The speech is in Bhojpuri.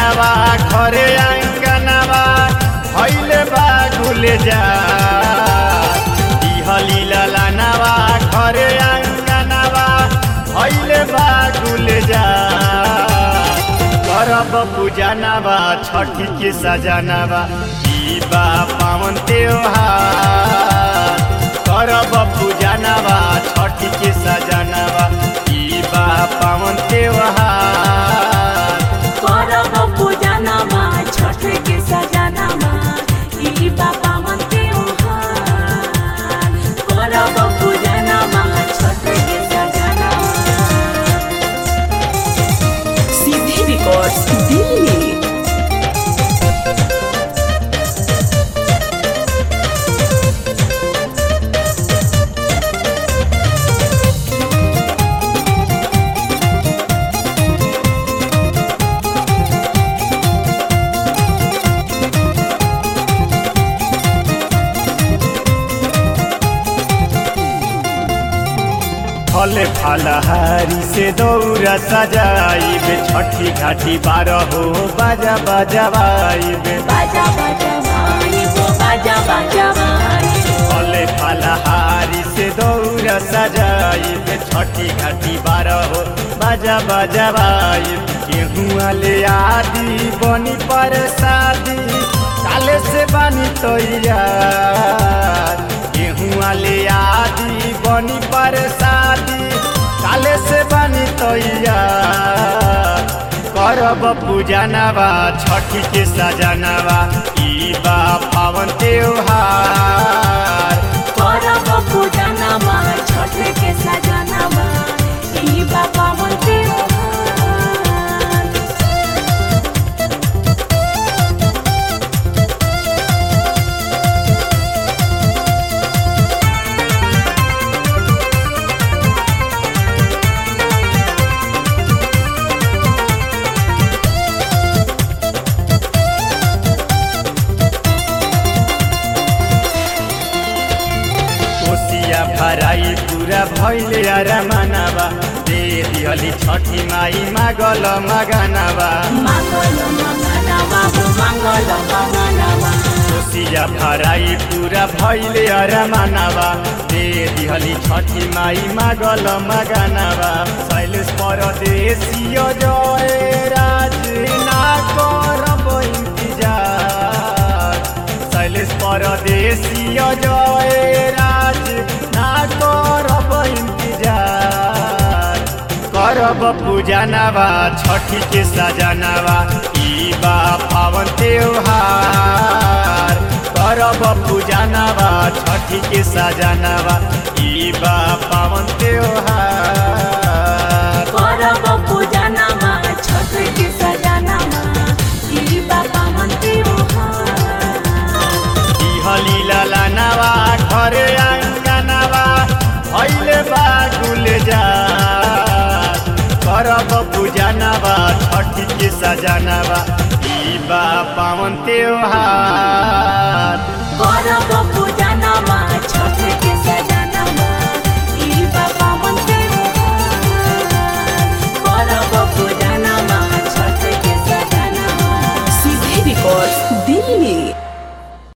सजनवा घरे आंगनवा भैले बा गुले जा दिहली ललनवा घरे आंगनवा भैले बा गुले जा करब पूजनवा छठी के सजनवा ई बा पावन त्योहार करब पूजनवा छठी के सजनवा ई बा पावन त्योहार करब पूजनमा छठ के सजनमा ई बाबा मन त्योहार करब पूजनमा छठ के सजनमा सीधी रिकॉर्ड्स दिल्ली फले फलहारी से दौरा सजाइबे छठी घाटी बारह हो बाजा बजवाइबे बाजा बाजा भाई वो बाजा बाजा भाई फले फलहारी से दौरा सजाइबे छठी घाटी बारह हो बाजा बजवाइब गेहुआ ले आदि बनी पर शादी काले से बनी तैयार गेहुआ ले आदि बनी पर शादी काले से बनी तैयार करब पूजनवा छठी के सजनवा ई बा पावन त्योहार करब पूजनमा छठ के सजनमा ई बाबा मन त्योहार कोसिया भराई पूरा भैले अरमानवा दे दिहली छठी माई मागल मगनवा मङ्गल मङ्गलवा हो मङ्गल मङ्गलवा कोसिया भराई पूरा भैले अरमानवा दे दिहली छठी माई मागल मगनवा शैलेश परदेशीय जय राज ना करब इंतजार शैलेश परदेशीय जय राज ना करब इंतजार करब पूजनवा छठी के सजनवा ई बा पावन त्योहार करब पूजनवा छठी के सजनवा ई बा पावन त्योहार करब पूजनमा छठ के सजनमा ई बाबा मन त्योहार दिहली ललनवा घरे आंगनवा भैले बागुल जा करब पूजनवा छठी के सजनवा ई बा पावन त्योहार